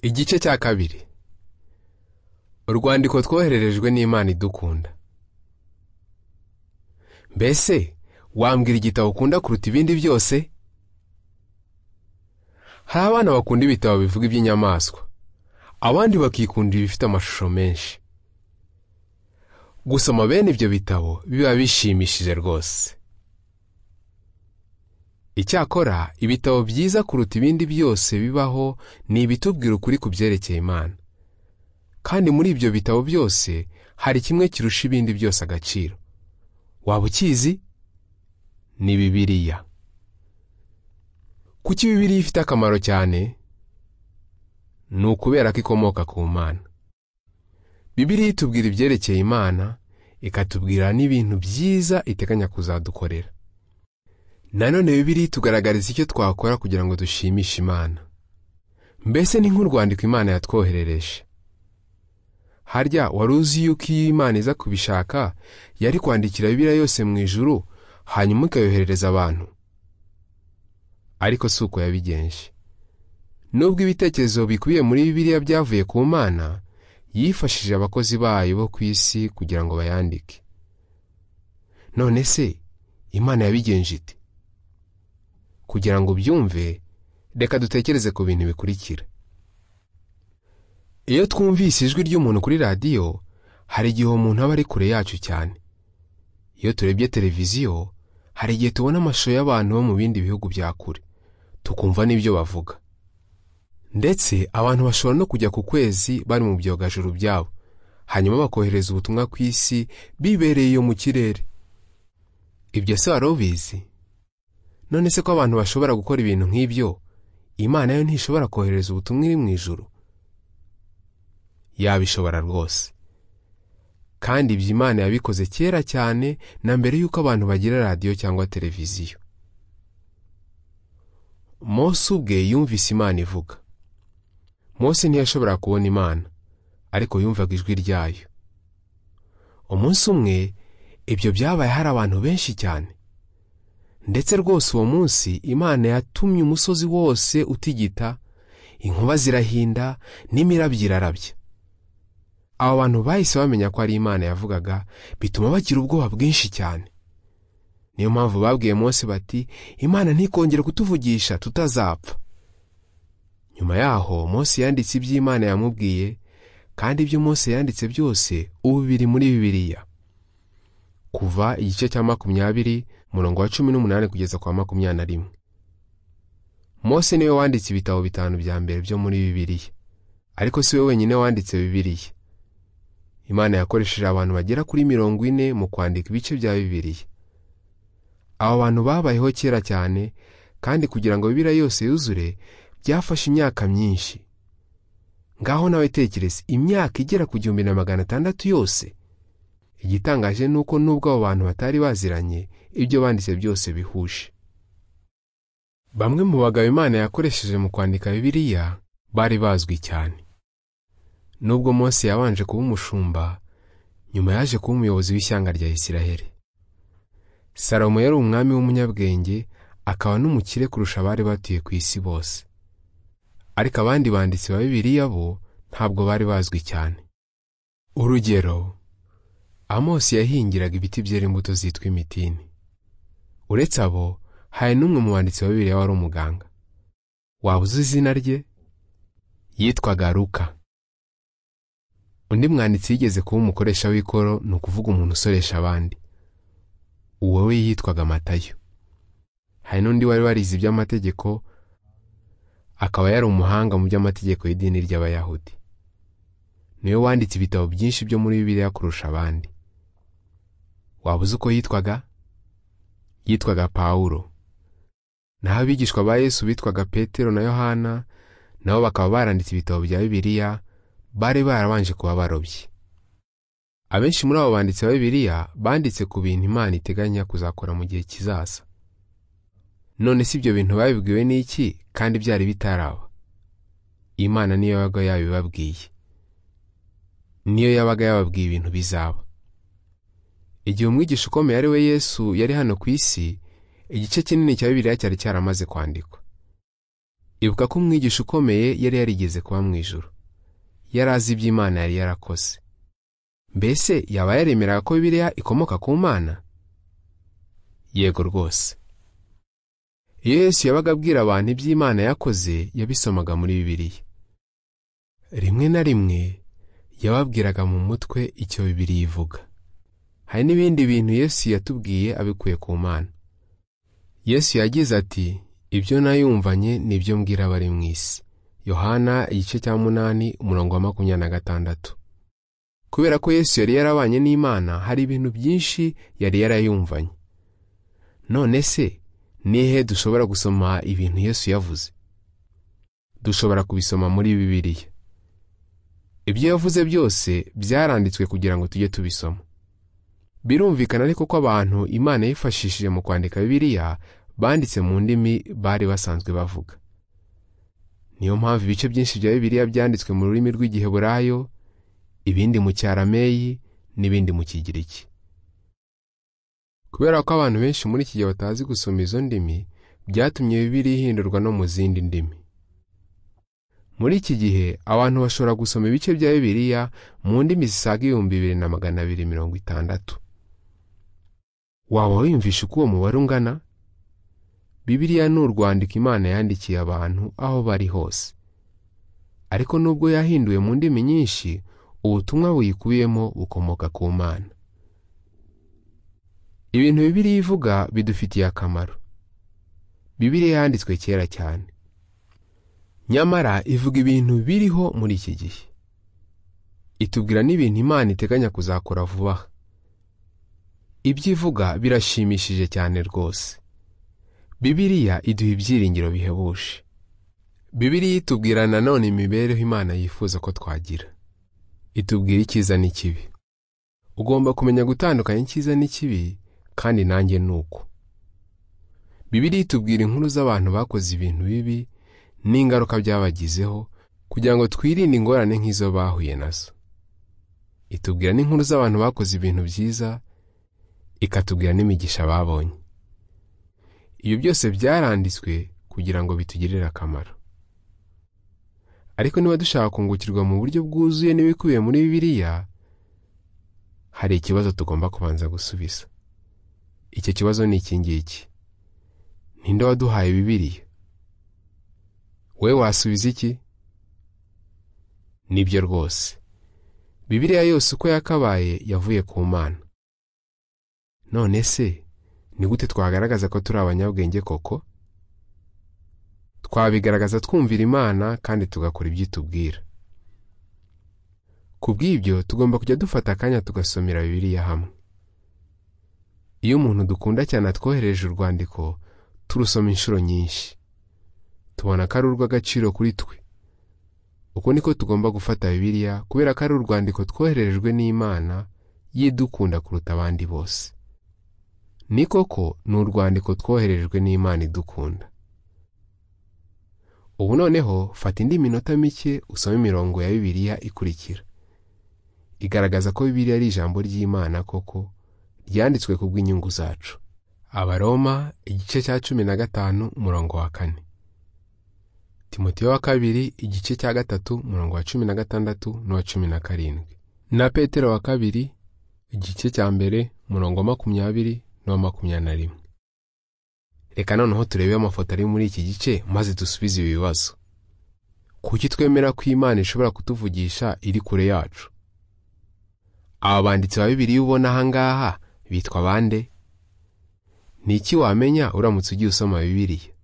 igice cya kabiri urwandiko twohererejwe n'imana idukunda mbese wambwira igitabo ukunda kuruta ibindi byose hari abana bakunda ibitabo bivuga iby'inyamaswa abandi bakikundira ibifite amashusho menshi gusoma bene ibyo bitabo biba bishimishije rwose icyakora ibitabo byiza kuruta ibindi byose bibaho ni ibitubwira ukuri ku byerekeye imana kandi muri ibyo bitabo byose hari kimwe kirusha ibindi byose agaciro waba ukizi ni bibiliya kuki bibiliya ifite akamaro cyane ni ukubera ko ikomoka ku mana bibiliya itubwira ibyerekeye imana ikatubwira n'ibintu byiza iteganya kuzadukorera nanone bibiri tugaragariza icyo twakora kugira ngo dushimishe imana mbese ni nk'urwandiko imana yatwoherereje harya wari uzi yuko iyo imana iza kubishaka yari kwandikira bibiriya yose mu ijuru hanyuma ikayoherereza abantu ariko si uko yabigenje nubwo ibitekerezo bikubiye muri bibiriya byavuye ku mana yifashishije abakozi bayo bo ku isi kugira ngo bayandike none se imana yabigenje ite kugira ngo ubyumve reka dutekereze ku bintu bikurikira iyo twumvise ijwi ry'umuntu kuri radiyo hari igihe uwo muntu aba ari kure yacu cyane iyo turebye televiziyo hari igihe tubona amashusho y'abantu bo mu bindi bihugu bya kure tukumva n'ibyo bavuga ndetse abantu bashobora no kujya ku kwezi bari mu byogajuru byabo hanyuma bakohereza ubutumwa ku isi bibereye iyo mu kirere ibyo se wari ubizi none se ko abantu bashobora gukora ibintu nk'ibyo imana yo ntishobora kohereza ubutumwa iri mu ijuru yabishobora rwose kandi ibyo imana yabikoze kera cyane na mbere y'uko abantu bagira radiyo cyangwa televiziyo Mose ubwe yumvise imana ivuga Mose ntiyashobora kubona imana ariko yumvaga ijwi ryayo umunsi umwe ibyo byabaye hari abantu benshi cyane ndetse rwose uwo munsi imana yatumye umusozi wose utigita inkuba zirahinda n'imirabyo irarabya abo bantu bahise bamenya ko ari imana yavugaga bituma bagira ubwoba bwinshi cyane niyo mpamvu babwiye Mose bati imana ntikongere kutuvugisha tutazapfa nyuma yaho Mose yanditse ibyo imana yamubwiye kandi ibyo Mose yanditse byose ubu biri muri bibiliya kuva igice cya makumyabiri umurongo wa cumi n'umunani kugeza kwa makumyabiri na rimwe Mose niwe wanditse ibitabo bitanu bya mbere byo muri bibiliya ariko si we wenyine wanditse bibiliya imana yakoresheje abantu bagera kuri mirongo ine mu kwandika ibice bya bibiliya abo bantu babayeho kera cyane kandi kugira ngo bibiliya yose yuzure byafashe imyaka myinshi ngaho nawe tekereza imyaka igera ku gihumbi na magana atandatu yose igitangaje ni uko n'ubwo abo bantu batari baziranye ibyo banditse byose bihuje bamwe mu bagabo imana yakoresheje mu kwandika bibiliya bari bazwi cyane nubwo Mose yabanje kuba umushumba nyuma yaje kuba umuyobozi w'ishyanga rya isiraheli salomo yari umwami w'umunyabwenge akaba n'umukire kurusha abari batuye ku isi bose ariko abandi banditsi ba bibiliya bo ntabwo bari bazwi cyane urugero amosi yahingiraga ibiti byera imbuto zitwa imitini uretse abo hari n'umwe mu banditsi wa bibiliya wari umuganga waba uzi izina rye yitwaga ruka undi mwanditsi yigeze kuba umukoresha w'ikoro ni ukuvuga umuntu usoresha abandi uwo we yitwaga matayo hari n'undi wari warize iby'amategeko akaba yari umuhanga mu by'amategeko y'idini ry'abayahudi niwe wanditse ibitabo byinshi byo muri bibiliya kurusha abandi waba uzi uko yitwaga yitwaga pawulo naho abigishwa ba yesu bitwaga petero na yohana nabo bakaba baranditse ibitabo bya bibiliya bari barabanje kuba barobyi abenshi muri abo banditsi ba bibiliya banditse ku bintu imana iteganya kuzakora mu gihe kizaza none si ibyo bintu babibwiwe n'iki kandi byari bitaraba imana niyo yabaga yabibabwiye niyo yabaga yababwiye ibintu bizaba igihe umwigisha ukomeye ari we yesu yari hano ku isi igice kinini cya bibiliya cyari cyaramaze kwandikwa ibuka ko umwigisha ukomeye yari yarigeze kuba mu ijoro yari azi ibyo imana yari yarakoze mbese yaba yaremeraga ko bibiliya ikomoka ku mana yego rwose iyo yesu yabaga abwira abantu iby'imana yakoze yabisomaga muri bibiliya rimwe na rimwe yababwiraga mu mutwe icyo bibiliya ivuga hari n'ibindi bintu yesu yatubwiye abikuye ku mana yesu yagize ati ibyo nayumvanye nibyo mbwira abari mu isi yohana igice cya munani umurongo wa makumyabiri na gatandatu kubera ko yesu yari yarabanye n'imana hari ibintu byinshi yari yarayumvanye none se nihe dushobora gusoma ibintu yesu yavuze dushobora kubisoma muri bibiliya ibyo yavuze byose byaranditswe kugira ngo tujye tubisoma birumvikana ariko ko abantu imana yifashishije mu kwandika bibiliya banditse mu ndimi bari basanzwe bavuga niyo mpamvu ibice byinshi bya bibiliya byanditswe mu rurimi rw'igiheburayo ibindi mu cyarameyi n'ibindi mu kigiriki kubera ko abantu benshi muri iki gihe batazi gusoma izo ndimi byatumye bibiliya ihindurwa no mu zindi ndimi muri iki gihe abantu bashobora gusoma ibice bya bibiliya mu ndimi zisaga ibihumbi bibiri na magana abiri mirongo itandatu waba wiyumvisha uko uwo mubare ungana bibiliya ni urwandiko imana yandikiye abantu aho bari hose ariko nubwo yahinduwe mu ndimi nyinshi ubutumwa buyikubiyemo bukomoka ku mana ibintu bibiliya ivuga bidufitiye akamaro bibiliya yanditswe kera cyane nyamara ivuga ibintu biriho muri iki gihe itubwira n'ibintu imana iteganya kuzakora vuba aha ibyo ivuga birashimishije cyane rwose bibiliya iduha ibyiringiro bihebuje bibiliya itubwira nanone imibereho imana yifuza ko twagira itubwira icyiza n'ikibi ugomba kumenya gutandukanya icyiza n'ikibi kandi nanjye ni uko bibiliya itubwira inkuru z'abantu bakoze ibintu bibi n'ingaruka byabagizeho kugira ngo twirinde ingorane nk'izo bahuye nazo itubwira n'inkuru z'abantu bakoze ibintu byiza ikatubwira n'imigisha babonye ibyo byose byaranditswe kugira ngo bitugirire akamaro ariko niba dushaka kungukirwa mu buryo bwuzuye n'ibikubiye muri bibiliya hari ikibazo tugomba kubanza gusubiza icyo kibazo ni iki ngiki ninde waduhaye bibiliya we wasubiza iki nibyo rwose bibiliya yose uko yakabaye yavuye ku mana none se ni gute twagaragaza ko turi abanyabwenge koko twabigaragaza twumvira imana kandi tugakora ibyo itubwira ku bw'ibyo tugomba kujya dufata akanya tugasomera bibiliya hamwe iyo umuntu dukunda cyane atwohereje urwandiko turusoma inshuro nyinshi tubona ko ari urw'agaciro kuri twe uko niko tugomba gufata bibiliya kubera ko ari urwandiko twohererejwe n'imana y'idukunda kuruta abandi bose ni koko ni urwandiko twohererejwe n'imana idukunda ubu noneho fata indi minota mike usome imirongo ya bibiliya ikurikira igaragaza ko bibiliya ari ijambo ry'imana koko ryanditswe ku bw'inyungu zacu abaroma igice cya cumi na gatanu umurongo wa kane timoteyo wa kabiri igice cya gatatu murongo wa cumi na gatandatu n'uwa cumi na karindwi na petero wa kabiri igice cya mbere murongo wa makumyabiri n'uwa makumyabiri na rimwe reka noneho turebe amafoto ari muri iki gice maze dusubize ibi bibazo kuki twemera ko imana ishobora kutuvugisha iri kure yacu aba banditsi ba bibiri ubona aha ngaha bitwa bande ni iki wamenya uramutse ugiye usoma bibiliya